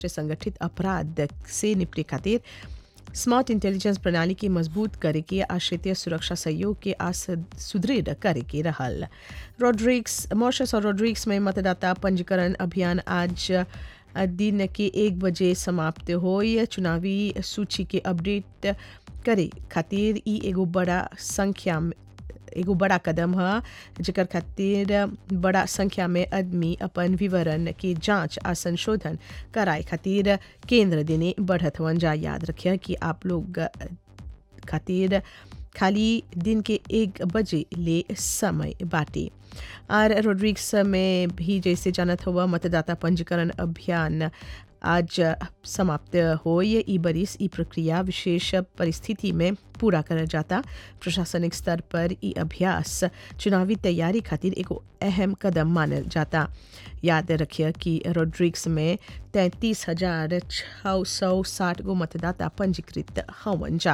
संगठित अपराध से निपटे खातिर स्मार्ट इंटेलिजेंस प्रणाली के मजबूत करे के आ क्षेत्रीय सुरक्षा सहयोग के आ सुदृढ़ करे के रहल रोड्रिक्स मॉरिशस और रोड्रिक्स में मतदाता पंजीकरण अभियान आज दिन के एक बजे समाप्त होई चुनावी सूची के अपडेट करे खातिर ई एगो बड़ा संख्या में एगो बड़ा कदम है जेकर खातिर बड़ा संख्या में आदमी अपन विवरण के जांच आ संशोधन कराए खातिर केंद्र देने बढ़त हवन जा याद रखिए कि आप लोग खातिर खाली दिन के एक बजे ले समय बाटे और रोड्रिक्स में भी जैसे जानत हुआ मतदाता पंजीकरण अभियान आज समाप्त हो ये ई बरिस ई प्रक्रिया विशेष परिस्थिति में पूरा करल जाता प्रशासनिक स्तर पर ई अभ्यास चुनावी तैयारी खातिर एगो अहम कदम मानल जाता याद रखिए कि रोड्रिक्स में तैंतीस हजार छः सौ साठ गो मतदाता पंजीकृत हवन जा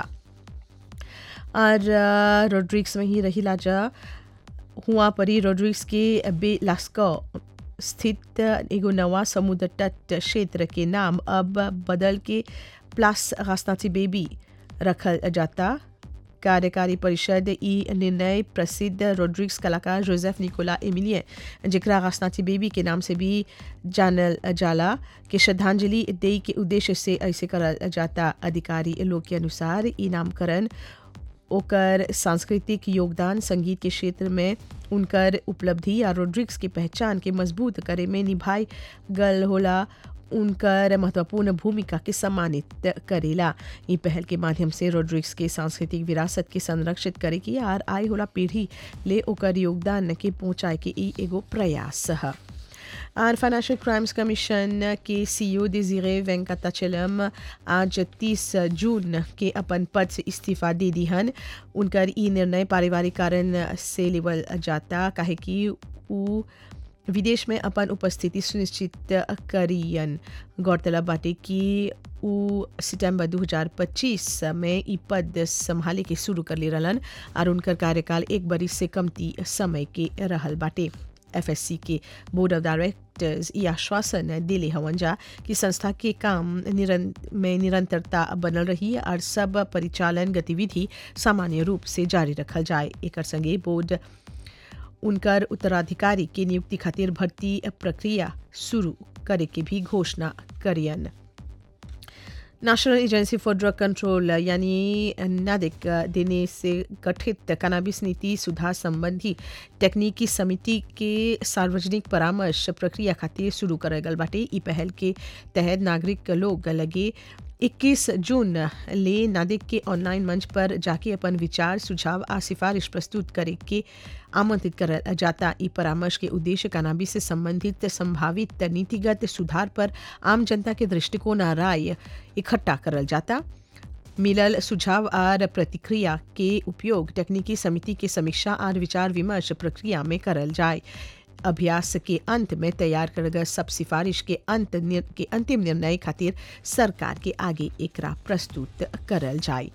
और रोड्रिक्स में ही रही जा हुआ परी रोड्रिक्स के बे लास्को स्थित एगो नवा समुद्र तट क्षेत्र के नाम अब बदल के प्लस रास्ताची बेबी रखल जाता कार्यकारी परिषद ई निर्णय प्रसिद्ध रोड्रिक्स कलाकार जोसेफ निकोला एमिलियन जिकरा रास्ताची बेबी के नाम से भी जानल जाला के श्रद्धांजलि दे के उद्देश्य से ऐसे करल जाता अधिकारी लोग के अनुसार ई नामकरण ओकर सांस्कृतिक योगदान संगीत के क्षेत्र में उनकर उपलब्धि या रोड्रिक्स की पहचान के मजबूत करे में निभाई गल होला उनकर महत्वपूर्ण भूमिका के सम्मानित करेला ई पहल के माध्यम से रोड्रिक्स के सांस्कृतिक विरासत के संरक्षित करे की आर आई होला पीढ़ी ले ओकर योगदान के पहुँचाए के ई एगो प्रयास है और फाइनेंशियल क्राइम्स कमीशन के सीईओ डिजीरे वेंकटाचलम आज 30 जून के अपन पद से इस्तीफा दे दिहन उनकर ई निर्णय पारिवारिक कारण से लेवल जाता काहे कि उ विदेश में अपन उपस्थिति सुनिश्चित करियन गौरतलब बाटे कि उ सितंबर 2025 में ई पद संभाले के शुरू कर ले रहलन और उनकर कार्यकाल एक बरिस से कमती समय के रहल बाटे एफएससी के बोर्ड ऑफ डायरेक्टर्स ये आश्वासन दिले हवन जा कि संस्था के काम निरं, में निरंतरता बनल रही और सब परिचालन गतिविधि सामान्य रूप से जारी रखल जाए एक संगे बोर्ड उनकर उत्तराधिकारी के नियुक्ति खातिर भर्ती प्रक्रिया शुरू करे के भी घोषणा करियन national agency for drug control यानी नादिक देने से गठित कनाबिस नीति सुधार संबंधी तकनीकी समिति के सार्वजनिक परामर्श प्रक्रिया खातिर शुरू करल गल बाटे ई पहल के तहत नागरिक लोग लगे 21 जून ले नादिक के ऑनलाइन मंच पर जाके अपन विचार सुझाव आ सिफारिश प्रस्तुत करे के आमंत्रित करल जाता ई परामर्श के उद्देश्य कनाबी से संबंधित संभावित नीतिगत सुधार पर आम जनता के दृष्टिकोण आ राय इकट्ठा करल जाता मिलल सुझाव और प्रतिक्रिया के उपयोग तकनीकी समिति के समीक्षा और विचार विमर्श प्रक्रिया में करल जाए अभ्यास के अंत में तैयार कर गए सब सिफारिश के अंत निर, के अंतिम निर्णय खातिर सरकार के आगे एकरा प्रस्तुत करल जाए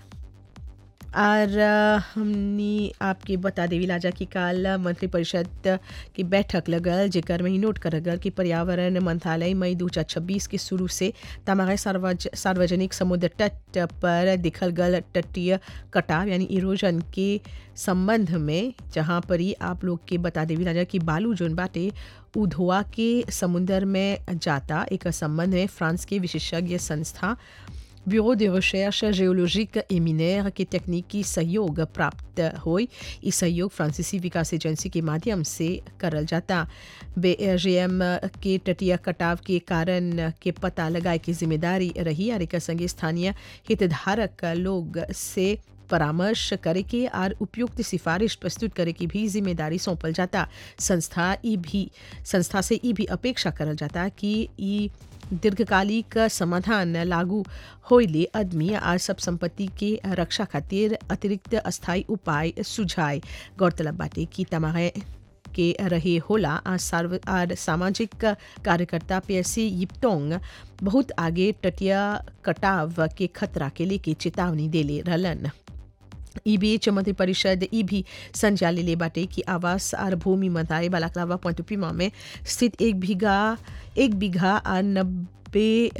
और हमनी आपके बता देवी लाजा कि काल मंत्रिपरिषद की बैठक लगल जेकर में ही नोट कर गल कि पर्यावरण मंत्रालय मई दो हजार छब्बीस के शुरू से तमागे सार्वज, सार्वजनिक समुद्र तट पर दिखल गल तटीय कटाव यानी इरोजन के संबंध में जहाँ पर ही आप लोग के बता देवी राजा कि बालू जोन बाटे उधोआ के समुद्र में जाता एक संबंध में फ्रांस के विशेषज्ञ संस्था bureau de recherche géologique et minière के तकनीकी सहयोग प्राप्त हो इस सहयोग फ्रांसीसी विकास एजेंसी के माध्यम से करल जाता बे के तटीय कटाव के कारण के पता लगाए की जिम्मेदारी रही और एक संगे स्थानीय हितधारक लोग से परामर्श करे के और उपयुक्त सिफारिश प्रस्तुत करे की भी जिम्मेदारी सौंपल जाता संस्था ई भी संस्था से ई भी अपेक्षा करल जाता कि ई दीर्घकालिक समाधान लागू होइले आदमी और सब संपत्ति के रक्षा खातिर अतिरिक्त अस्थायी उपाय सुझाए गौरतलब बाटे कि तमागे के रहे होला आ सार्व आर सामाजिक कार्यकर्ता पीएससी यिप्टोंग बहुत आगे तटीय कटाव के खतरा के लेके चेतावनी देले रहलन ई बीच मंत्रिपरिषद ई भी संचाले ले बाटे कि आवास और भूमि मंत्रालय बालाकलावा पॉइंटुपीमा में स्थित एक बीघा एक बीघा और बे